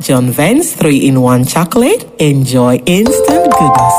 John Vance 3 in 1 chocolate. Enjoy instant goodness.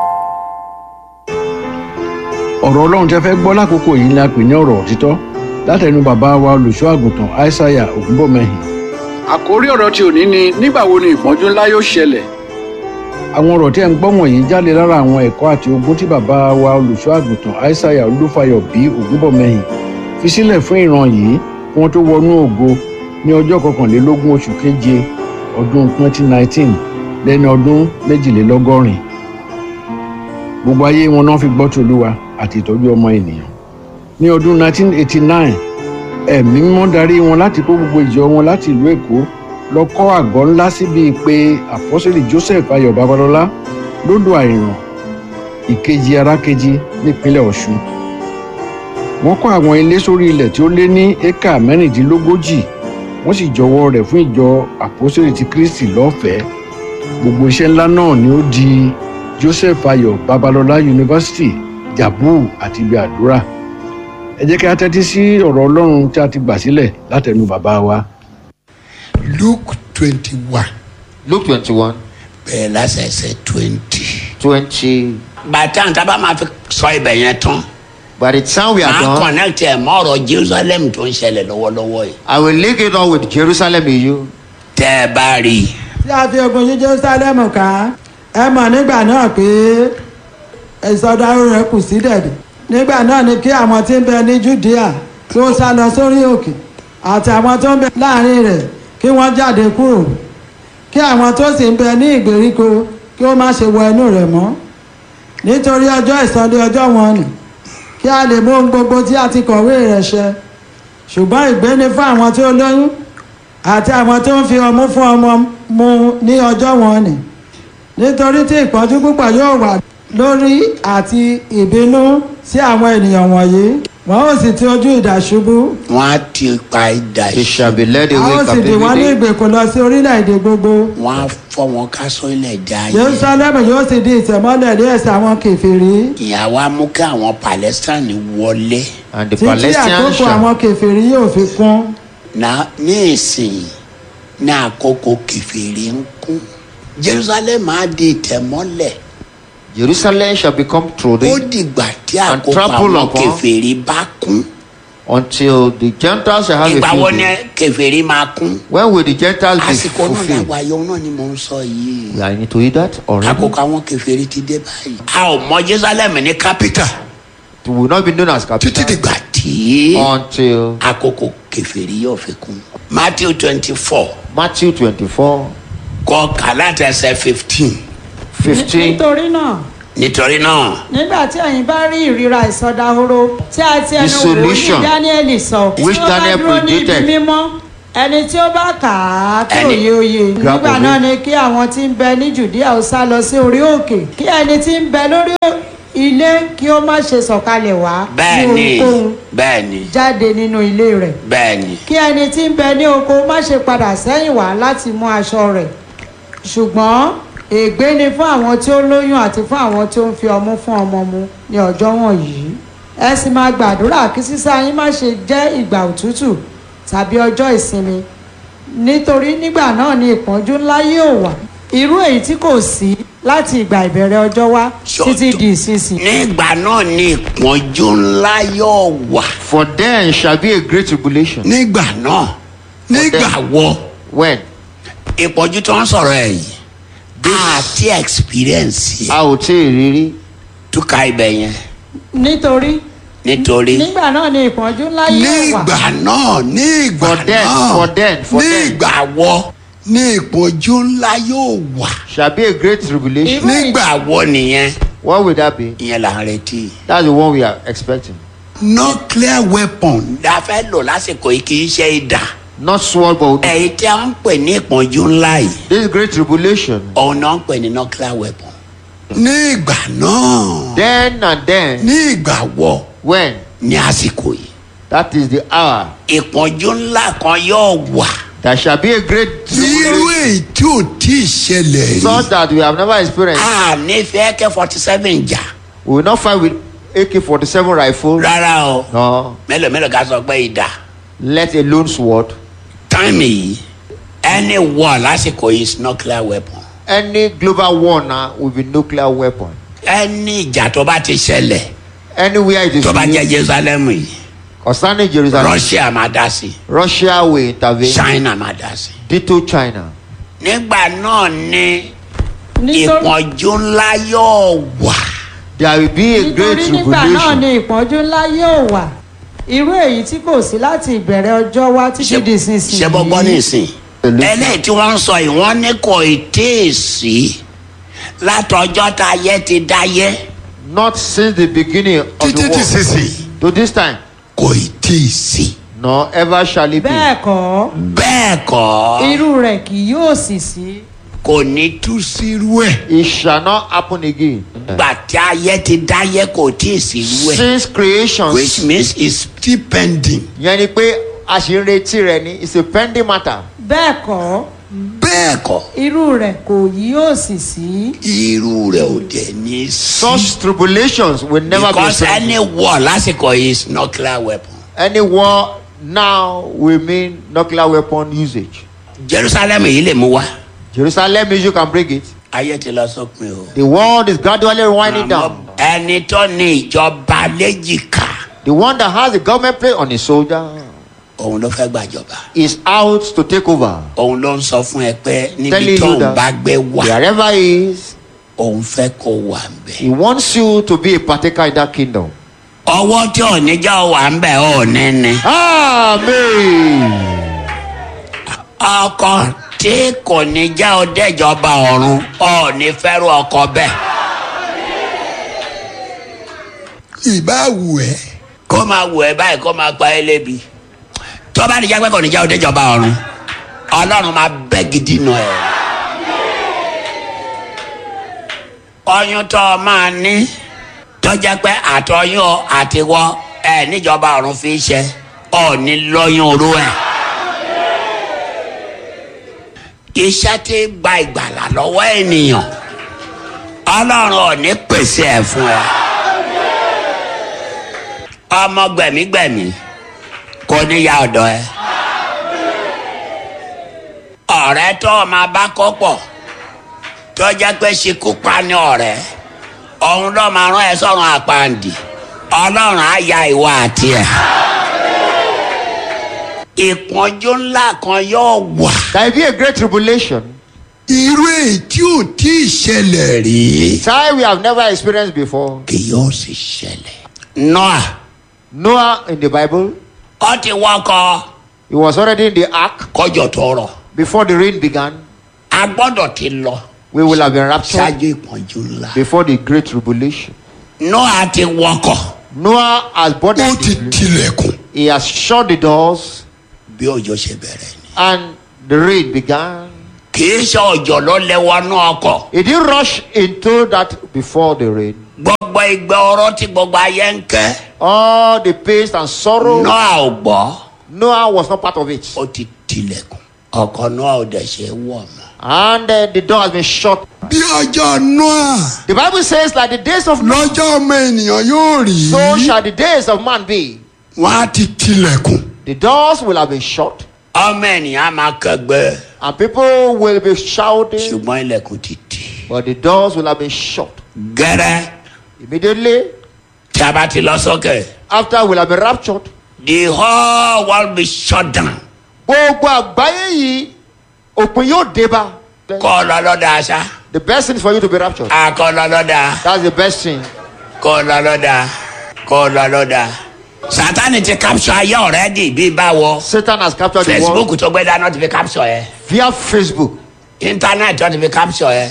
ọ̀rọ̀ ọlọ́run tẹ́ fẹ́ gbọ́ lákòókò yìí ni a pè ní ọ̀rọ̀ òtítọ́ látẹnu bàbá wa olùṣọ́ àgùntàn aishaiya ògúnbọ̀mẹ́hìn. àkórí ọ̀rọ̀ tí òní ni nígbà wo ni ìpọ́njú ńlá yóò ṣẹlẹ̀. àwọn ọ̀rọ̀ tí ẹ̀ ń gbọ́ wọ̀nyí jáde lára àwọn ẹ̀kọ́ àti ogun tí bàbá wa olùṣọ́ àgùntàn aishaiya olúfayọ bí ògúnbọ̀mẹ́hìn fi sílẹ̀ fún ìran yìí kí wọ́n tó wọnú ògo ní ọjọ́ kọkànlélógún oṣù keje ọdún 2019 lẹ́ni ọdún méjìlélọ́gọ́rin gbogbo ayé wọn náà fi gbọ́ tòlúwa àti ìtọ́jú ọmọ ènìyàn. ní ọdún 1989 ẹ̀mí mímọ́ darí wọn láti kó gbogbo ìjọ wọn láti ìlú èkó lọ kọ́ àgọ́ ńlá síbi pé àpọ́sẹ̀lì joseph ayọ̀ babalọ́lá lódò àìràn ìkejì arákejì nípínlẹ̀ ọ̀ṣun. wọ́n kọ́ àwọn ilé sórí ilẹ̀ tí ó lé ní éka mẹ́rìndínlógójì wọ́n sì jọwọ́ rẹ̀ fún ìjọ àpọ́sẹ̀lì ti kristi lọ́fẹ̀ẹ́ gbogbo iṣẹ́ ńlá náà ni ó di joseph ayọ̀ babalọ́lá university jabu àti ibi àdúrà ẹ jẹ́ kí a tẹ́tí sí ọ̀rọ̀ ọlọ́run tí a ti gbà sílẹ̀ látẹnu bàbá wa. luke twenty one Luke 21, bẹ̀rẹ̀ lásẹ̀sẹ̀ twenty. 20. bàtà ń tábà máa fi sọ ibẹ̀ yẹn tán. By the time we are máa done, connect ẹ̀ mọ́ ọ̀rọ̀ jerusalem tó ń ṣẹlẹ̀ lọ́wọ́lọ́wọ́ yìí. I will link it up with Jerusalem in you. tẹ́ ẹ bá rí i. tí a fi ogun yí jerusalem ká ẹ mọ̀ nígbà náà pé ìsọdáró rẹ̀ kù sí dẹ̀dẹ̀ nígbà náà ni kí àwọn tí ń bẹ ní judea tí ó sá lọ sórí òkè àti àwọn tó ń bẹ láàrin rẹ̀ kí wọ́n jáde kúrò kí àwọn tó sì ń bẹ ní ìgbèríko kí ó má ṣe wọ inú rẹ̀ mọ́ nítorí ọjọ́ ìsọdẹ ọjọ́ wọn nì kí a lè mú ohun gbogbo tí a ti kọ̀wé rẹ̀ ṣẹ ṣùgbọ́n ìgbéni fún àwọn tí ó lóyún àti àwọn tó ń fi ọmú fún ọmọ mu ní ọjọ́ wọn nì nítorí tí ìpọ́njú púpọ̀ yóò wà lórí àti ìbínú sí àwọn ènìyàn wọ̀nyí wọn ó sì ti ojú idà ṣubú wọ́n á ti pa idà They shall ìṣù. be led a ó away sì dì wọ́n ní captivity. ìgbèkùn lọ sí orílẹ̀-èdè gbogbo wọ́n á fọ́ wọn ká sórílẹ̀ èdè ayé. jerusalem yóò sì di ìtẹ̀mọ́lẹ̀ ní ẹ̀sẹ̀ àwọn kèfèrí ìyàwó á mú kí àwọn palestine wọlé. And the títí Palestinians àkókò shall. àwọn kèfèrí yóò fi kún na ní ìsìn ní àkókò kẹfìrí ń kún jerusalem á di ìtẹ̀mọ́lẹ̀ Jerusalem shall become ó trodden dìgbà tí And àkókò trample àwọn upon. kẹfìrí bá kún until the Gentiles shall have ìgbà wo a ni field day. kẹfìrí máa kún When will the Gentiles be àsìkò náà fulfilled? làwọn ayọ̀ náà ni mò ń sọ yìí I need to hear that already. àkókò àwọn kẹfìrí ti dé báyìí a ò mọ jerusalem ní capital It will not be known as títí capital dìgbà tí until àkókò kẹfìrí yóò fi kún matthew twenty four Matthew 24, kọ kàlátẹsẹ fifteen 15. nítorí náà nítorí náà nígbà tí ẹ̀yin bá rí ìríra ìsọdahoro tí a ti ẹnu solution wòlíì dáníẹ́lì sọ tí which ó bá Daniel dúró ní ibi predicted. mímọ́ ẹni tí ó bá kà á kí Ẹni- òye òye Grab nígbà of náà it. ni kí àwọn tí ń bẹ ní judea ó sá lọ sí orí òkè kí ẹni tí ń bẹ lórí ilé kí ó má ṣe sọ̀kalẹ̀ wá bẹ́ẹ̀ ní ni ohunkóhun bẹ́ẹ̀ ni jáde nínú ilé rẹ̀ bẹ́ẹ̀ ni kí ẹni tí ń bẹ ní oko má ṣe padà sẹ́yìn wá láti mú aṣọ rẹ̀ ṣùgbọ́n ègbé ni fún àwọn tí ó lóyún àti fún àwọn tí ó ń fi ọmú fún ọmọ mu ní ọjọ́ wọ̀nyí ẹ sì máa gbàdúrà kí sísá yín má ṣe jẹ́ ìgbà òtútù tàbí ọjọ́ ìsinmi nítorí nígbà náà ni ìpọ́njú ńlá yóò wà irú èyí tí kò sí láti ìgbà ìbẹ̀rẹ̀ ọjọ́ wá títí di ìsinsìnyí. nígbà náà ni ìpọ́njú ńlá yóò wà For then shall be a great tribulation. nígbà náà nígbà wọ When? ìpọ́njú tó ń sọ̀rọ̀ ẹ̀ yìí àti experience yẹn A ò tí ì rírí. túká ibẹ̀ yẹn nítorí nítorí nígbà náà ni ìpọ́njú ńlá yóò wà. nígbà náà ní ìgbà For then, náà for then, for ní then. ìgbà wọ ní ìpọ́njú ńlá yóò wà Shall be a great tribulation. Irú- nígbà wọ nìyẹn What will that be? ìyẹn là ń retí. That's the one we are expecting. nuclear weapon la fẹ́ lò lásìkò yìí kì í ṣe ìdá Not sword, but èyí tí a ń pè ní ìpọ́njú ńlá yìí this great tribulation. òun náà ń pè ní nuclear weapon. ní ìgbà náà Then and then, ní ìgbà wọ when? ní àsìkò yìí That is the hour. ìpọ́njú ńlá kan yóò wà. There shall be a great irú tribulation. èyí tí ò tí ì ṣẹlẹ̀ Such that we have never experienced. a nífẹ̀ẹ́ kẹ́ forty seven jà We will not fight with AK 47 rifle. rárá o No. mélòó mélòó ká sọ pé ìdá Let alone sword. táìmì yìí any war lásìkò yìí is nuclear weapon Any global war now will be nuclear weapon. any ìjà tó bá ti ṣẹlẹ̀ Anywhere it is tó bá jẹ́ used, jerusalem yìí concerning Jerusalem, russia máa dá sí Russia will intervene. china máa dá sí. Ditto China. nígbà náà ni nítorí ìpọ́njú ńlá yóò wà There will be a great nítorí nígbà náà tribulation. ni ìpọ́njú ńlá yóò wà irú èyí tí kò sí láti ìbẹ̀rẹ̀ ọjọ́ wá títí di sísìn ṣe bọ́gbọ́n nísìn eléyìí tí wọ́n ń sọ yìí wọ́n ní kò tí ì sí látọjọ́ tá a yẹ ti dáyé Not since the beginning of títí the ti war sísìn to this time, kò tí ì sí. nor ever shall it be. bẹ́ẹ̀ kọ́ bẹ́ẹ̀ kọ́ irú rẹ̀ kì yóò sì sí kò ní tú sírú ẹ̀ It shall not happen again. gbà tí ayé ti dáyé kò tí ì sírú ẹ̀ Since creation, which means it's still pending. yẹn ni pé a ṣì ń retí rẹ ni it's a pending matter. bẹ́ẹ̀ kọ́ bẹ́ẹ̀ kọ́ irú rẹ̀ kò yóò sì sí irú rẹ̀ ò dẹ̀ ní sí. Such tribulations will never because be any war lásìkò yìí is nuclear weapon. Any war now will mean nuclear weapon usage. jerusalem yìí lè mú wa. Jerusalem issue can bring it. ayé ti lọ sópin o. The world is gradually winding down. ẹni tó ní ìjọba léjìká The one that has the government plate on his shoulder òun ló fẹ́ gbàjọba. is out to take over. òun ló ń sọ fún ẹ pé níbi Telling tó you ń that bá gbé wà wherever he is, òun fẹ́ kó wà ń bẹ̀. he wants you to be a partaker in that kingdom. ọwọ́ tí ò ní já wà ń bẹ̀ ò ní ni. Amen. ọkọ tí kò ní já ọ dẹ́jọba ọ̀run ò ní fẹ́rù ọkọ bẹ́ẹ̀. ìbá wù ẹ́. kó máa wù ẹ́ báyìí kó máa pa ẹ́ lébi. tó bá ní jágbẹ́ kò ní já ọ dẹ́jọba ọ̀run ọlọ́run máa bẹ́ gidi nù ẹ̀. ọyún tó o máa ní tó jẹ́ pé àtọyún àtiwọ́ ẹ̀ níjọba ọ̀run fi ṣe ọ̀ ní lọ́yún orú ẹ̀ iṣẹ́ tí gba ìgbàlà lọ́wọ́ ènìyàn ọlọ́run ò ní pèsè ẹ̀ fún ẹ. ọmọ gbẹ̀mígbẹ̀mí kò ní ya ọ̀dọ̀ ẹ. ọ̀rẹ́ tó o máa bá kó pọ̀ tó jẹ́ pé ṣekú pa ní ọ̀rẹ́ òun ló máa rán ẹ sọ̀rọ̀ àpàǹdì ọlọ́run á ya ìwà àti ẹ̀. ìpọ́njú ńlá kan yóò wà. There will be a great tribulation. irú èyí tí ò tí ì ṣẹlẹ̀ rí. Time we have never experienced before. kì yóò sì ṣẹlẹ̀. noah Noah in the Bible, ó ti wọkọ̀ he was already in the ark kọjọ tó rọ̀ before the rain began. a gbọ́dọ̀ ti lọ We will have been raptured ṣáájú ìpọ́njú ńlá. before the great tribulation. noah ti wọkọ̀ Noah has boarded ó ti the ship. tilẹ̀kùn. He has shut the doors bí òjò ṣe bẹ̀rẹ̀ ni. and the rain began. kì í ṣe òjò ló lẹ́wọ́ náà ọkọ̀. He didn't rush into that before the rain. gbogbo ìgbẹ́ ọ̀rọ̀ tí gbogbo ayé ń kẹ́. All the pains and sorrow, noah ò gbọ́. Noah was not part of it. ó ti tilẹ̀kùn. ọkọ̀ noah ò dẹ̀ ṣe wọ̀ mọ́. And uh, the door has been shut. bí ọjọ́ noah The Bible says, like the days of Noah, lọ́jọ́ ọmọ ènìyàn yóò rí. so shall the days of man be. wọ́n á ti tilẹ̀kùn. The doors will have been shut, ọmọ ènìyàn á máa kẹgbẹ́. and people will be shouting, ṣùgbọ́n ilẹ̀kùn ti tì. but the doors will have been shut. gẹ́rẹ́ Immediately tí a bá ti lọ sókè. after we'll have been raptured. the whole world be shut down. Gbogbo àgbáyé yìí, òpin yóò dé bá. kọ́ ọ lọ lọ́dà aṣá. The best thing is for you to be raptured. a kọ́ ọ lọ lọ́dà. That's the best thing. kọ́ ọ lọ lọ́dà. kọ́ ọ lọ lọ́dà. sátani ti capture ayé ọ̀rẹ́dì bí báwo. Satan has captured the world facebook tó gbé dáná ti fi capture yẹ. via Facebook. internet tó ti fi capture yẹ.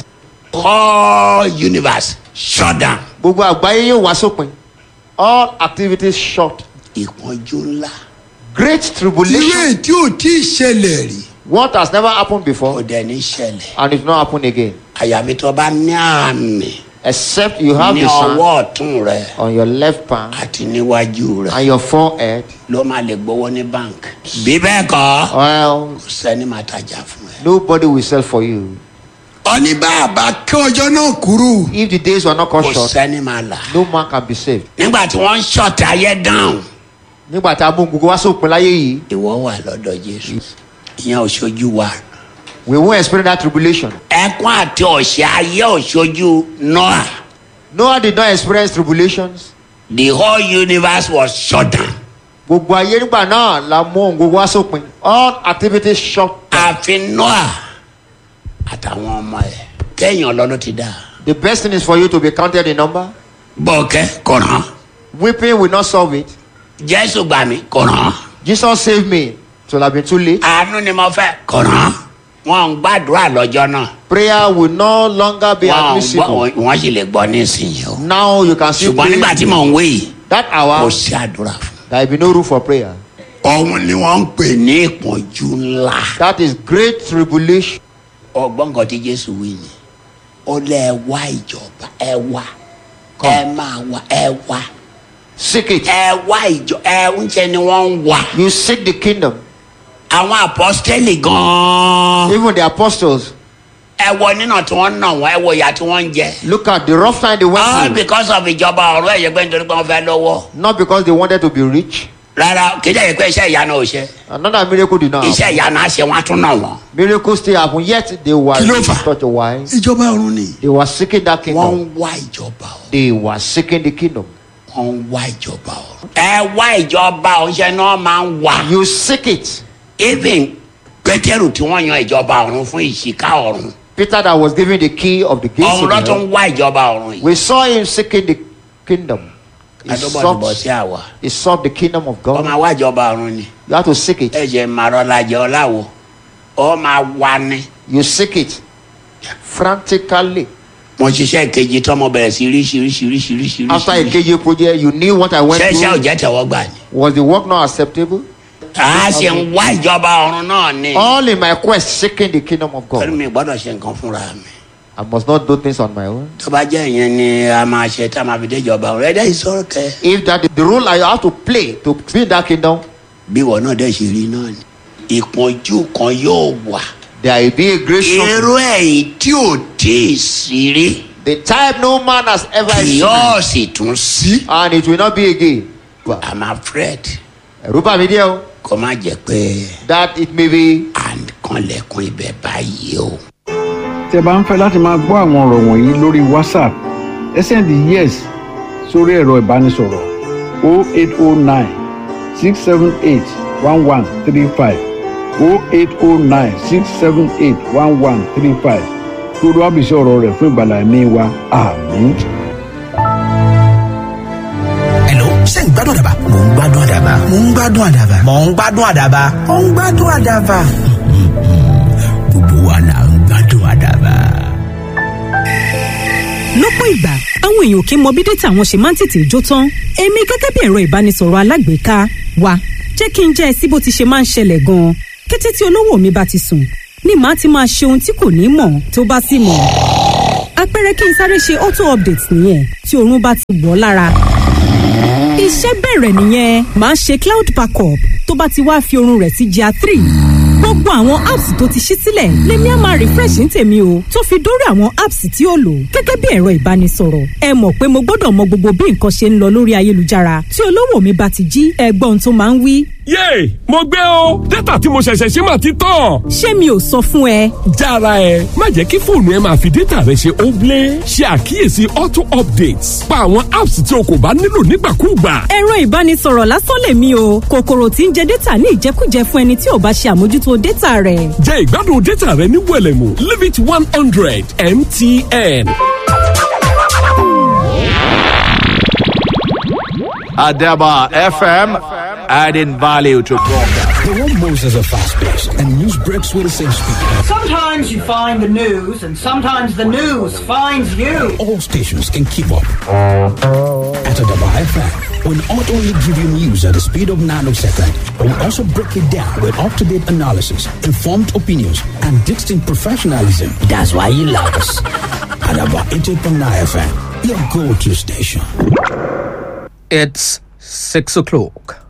whole universe shut down. Gbogbo àgbáyé yóò wá sópin. All activities shut. ìpọ́njú ńlá. Great tribulation. tí ò tí ì ṣẹlẹ̀ rí. What has never happened kò before dẹ̀ ní ṣẹlẹ̀. and it will not happen again. àyàfi tó bá ní àmì Except you have ní the sun ọwọ́ ọ̀tún rẹ on your left palm àti níwájú rẹ. and your forehead. ló máa lè gbowó ní bank. bí bẹ́ẹ̀ kọ́ Well, kò sẹ́ni máa tajà fún ẹ. nobody will sell for you. ọní bàbá kí ọjọ́ náà kúrú. If the days were not cut kò short, sẹ́ni máa là. no man can be saved. nígbà tí wọ́n ń ṣọ̀tì ayé dáhùn. Nígbà tí a mú gbogbo wá sópin láyé yìí, ìwọ wà lọ́dọ̀ jésù. ìyẹn ò ṣojú wa We won't experience that tribulation. ẹkún àti ọ̀sẹ̀ ayé òṣojú noah Noah did not experience tribulations. the whole universe was shut down Gbogbo ayé nígbà náà la mú ohun gbogbo wá sópin. All activities shut down. àfi noah àtàwọn ọmọ ẹ̀ kẹ́yìn ọlọ́run ti dá The best thing is for you to be counted in number. bọ́ọ̀kẹ́ kò ràn án Weeping will not solve it. jésù gbà mí kò ràn án Jesus saved me. It will have been too late. àánú ni mo fẹ́ kò ràn án wọn ń gbàdúrà lọ́jọ́ náà Prayer will no longer be wọn ń gbọ́ admissible. wọ́n sì lè gbọ́ nísìnyí o Now you can see ṣùgbọ́n nígbà tí mò ń wé yìí that kò hour sí àdúrà fún there will be no room for prayer. òun ni wọ́n ń pè ní ìpọ́njú ńlá. That is great tribulation. ọgbọ́n kan tí jésù wí ni ó lẹ ẹ wá ìjọba ẹ wá ẹ máa wá ẹ wá Seek it. ẹ wá ìjọ ẹ ń ṣe ni wọ́n ń wá. You seek the kingdom. àwọn apọ́sítẹ́lì gan-an Even the apostles. ẹ wọ nínà tí wọ́n ń nà wọ́n ẹ wọ ìyá tí wọ́n ń jẹ. Look at the rough time they went all through. because of ìjọba ọ̀rọ̀ ẹ̀yẹ pé nítorí pé wọ́n fẹ́ lọ́wọ́. Not because they wanted to be rich. rárá kì í jẹ́ pé iṣẹ́ ìyanu ò ṣe Another miracle did not happen. iṣẹ́ ìyanu á ṣe wọ́n á tún nà wọ́n. Miracles still happen. Yet they were Kí ló fà? such a wise. ìjọba ọ̀run ni. They were seeking that wọ́n kingdom. ń wá ìjọba ọ̀run. They were seeking the kingdom. wọ́n ń wá ìjọba ọ̀run. ẹ wá ìjọba ọ̀run ṣe ni wọ́n máa ń wá. You seek it. even pétérù tí wọ́n yan ìjọba ọ̀run fún ìṣìká ọ̀run Peter that was given the key of the gates ọ̀run of ló tún hell. ń wá ìjọba ọ̀run yìí. We saw him seeking the kingdom. He adóbọ̀dìbọ̀ sí sought, àwa he sought the kingdom of ọ God. máa wá ìjọba ọ̀run ni You have to seek it. ẹ̀jẹ̀ màrọ́lájẹ ọ̀làwọ̀ ọ máa wá ní. You seek it frantically. mo ṣiṣẹ́ kejì tọ́mọ bẹ̀rẹ̀ sí ríṣiríṣiríṣiríṣiríṣi. After a KJ project, you knew what I went ṣẹ́ṣẹ́ ò through. jẹ́ tẹ̀wọ́ gbà ni. Was the work not acceptable? a ṣe ń wá ìjọba ọ̀run náà ni. All in my quest, seeking the kingdom of pẹ̀lú God. mi gbọ́dọ̀ ṣe nǹkan fúnra mi. I must not do things on my own. tó bá jẹ́ ìyẹn ni a máa ṣe tá a máa fi dé ìjọba ọ̀run ẹ̀dá ìṣòro kẹ. If that is the role I have to play to be in that kingdom, bí ìwọ náà dẹ̀ ṣe rí náà ni. ìpọ́njú kan yóò wà. there will be a great suffering. irú ẹ̀yìn tí ò tí ì sí rí The type no man has ever kì seen. yóò sì tún sí. And it will not be again. i'm afraid Ẹ̀rù bà mí díẹ̀ o. kó má jẹ́ pé That it may be à ń kanlẹ̀kùn ibẹ̀ báyìí o. tẹ́ bá ń fẹ́ láti máa gbọ́ àwọn ọ̀rọ̀ wọ̀nyí lórí whatsapp ẹ sẹ́ndì yes sórí ẹ̀rọ ìbánisọ̀rọ̀ 0809 678 1135 0809 678 1135 kí olúwa bìí sí ọ̀rọ̀ rẹ̀ fún ìgbàlá ẹ̀mí wa àmín. Hello, ṣé ń gbádùn àdàbà? Mò ń gbádùn àdàbà. Mò ń gbádùn àdàbà. Mò ń gbádùn àdàbà. Mò ń gbádùn àdàbà. Gbogbo wa là ń gbádùn àdàbà. lọ́pọ̀ ìgbà àwọn èèyàn kì í mọ bí dátà wọn ṣe máa ń tètè jó tán èmi gẹ́gẹ́ bí ẹ̀rọ ìbánisọ̀rọ̀ alágbèéká wa jẹ́ kí n jẹ́ ẹ sí bó ti ṣe máa ń ṣẹlẹ̀ gan-an kété tí olówó mi bá ti sùn ni màá ti máa ṣe ohun tí kò ní mọ̀ tó bá sì mọ̀ àpẹẹrẹ kí n sáré ṣe auto update nìyẹn tí oorun bá ti wọ̀ ọ́ lára iṣẹ́ bẹ̀rẹ̀ nìyẹn màá ṣe cloud backup tó bá ti wá fi oorun rẹ̀ sí gr three gbogbo àwọn apps tó ti ṣí sílẹ̀ lèmi á máa refresh ní tèmi o tó fi dórí àwọn apps tí ó lò gẹ́gẹ́ bí ẹ̀rọ ìbánisọ̀rọ̀ ẹ mọ̀ pé mo gbọ́dọ̀ mọ gbogbo bí nǹkan ṣe ń lọ lórí ayélujára tí olówó mi bá ti jí ẹgbọ́n tó máa ń wí yéè mo gbé o dátà tí mo ṣẹ̀ṣẹ̀ ṣe máa ti tán. ṣé mi ò sọ fún ẹ jára ẹ má jẹ́ kí fóònù ẹ máa fi dátà rẹ ṣe óblé ṣe àkíyèsí auto updates pa àwọn apps tí o kò bá nílò nígbàkúùgbà. ẹ̀rọ ìbánisọ̀rọ̀ lásán lèmi o kòkòrò tí ń jẹ dátà ní ìjẹkújẹ fún ẹni tí ò bá ṣe àmójútó dátà rẹ̀ jẹ́ ìgbádùn dátà rẹ ní wẹ̀lẹ̀mú limit one hundred mtn. Adaba FM, adding value to broadcast. The one Moses are fast-paced and news breaks with the same speed. Sometimes you find the news, and sometimes the news finds you. All stations can keep up. At Adaba FM, we'll not only give you news at the speed of nanosecond, but we'll also break it down with up-to-date analysis, informed opinions, and distinct professionalism. That's why you love us. Adaba 88.9 FM, your go-to station. It's 6 o'clock.